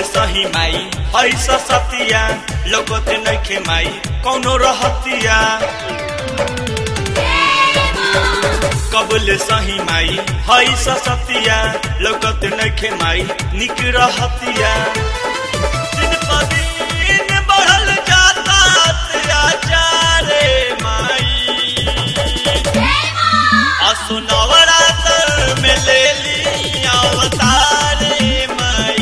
सही माई ऐसा सतिया लोगोते नइखे माई कौनो रहतिया कबले सही माई ऐसा सतिया लोगोते नइखे माई निक रहतिया दिन प दिन बढ़ल जाता अत्याचारे माई असो नवरात्र में ले ली अवतारे माई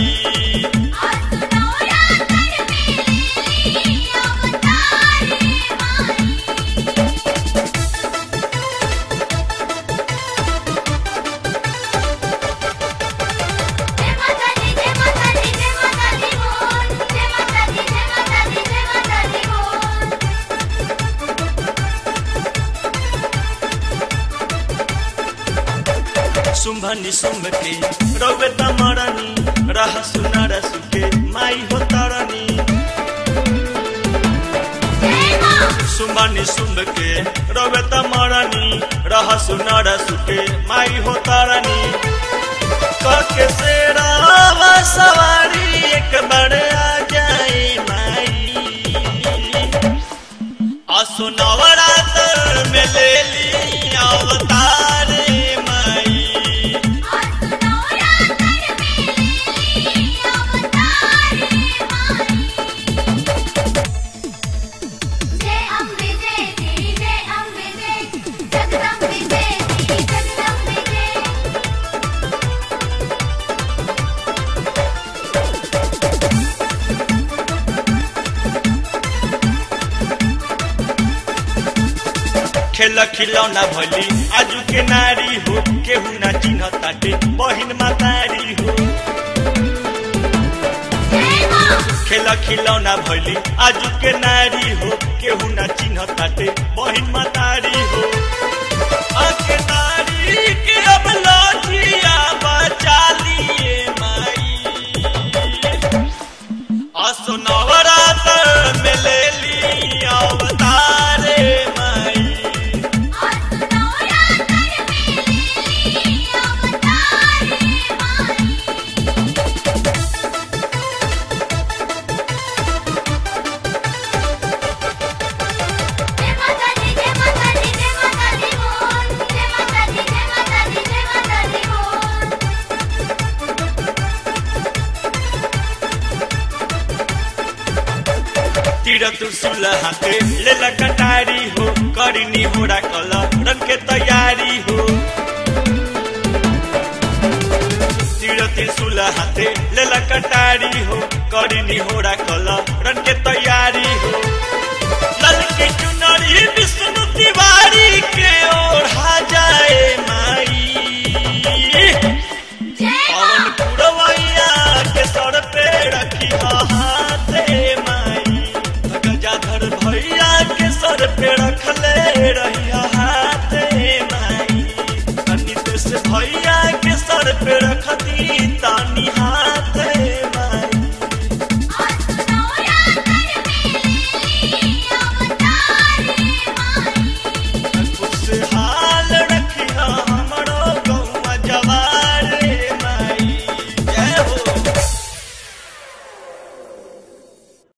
सुम्भनी सुम्भ के रौवे तमरनी रह सुनर सुके माई हो तरनी सुम्भनी सुम्भ के रौवे तमरनी रह सुनर सुके माई हो तरनी कके से रावा सवारी एक बार आ जाए माई असो नवरात्र में ले ली अवतारे माई खेल खिलौना भली आजू के नारी हो केहू ना चिन्ह ताटे बहिन मातारी हो खेल खिलौना भली आजू के नारी हो केहू ना चिन्ह ताटे बहिन मातारी हो आके नारी के अब लौटिया बचा लिए माई असो नवरात्र में ले ली अवतारे माई तीर त्रिशूल हाथे लेला कटारी हो करिनी होरा कल रंग के तैयारी हो तीर त्रिशूल हाथे लेला कटारी हो करिनी होरा कल रंग के तैयारी हो लल के चुनरी विष्णु तिवारी के ओढ़ा जाए माई पवन पुरवैया के सर पे रखी हाथे माई गजाधर भैया के सर पे रखले रहिया हाथे माई अनितेश भैया के सर पे रखती तानी हाथ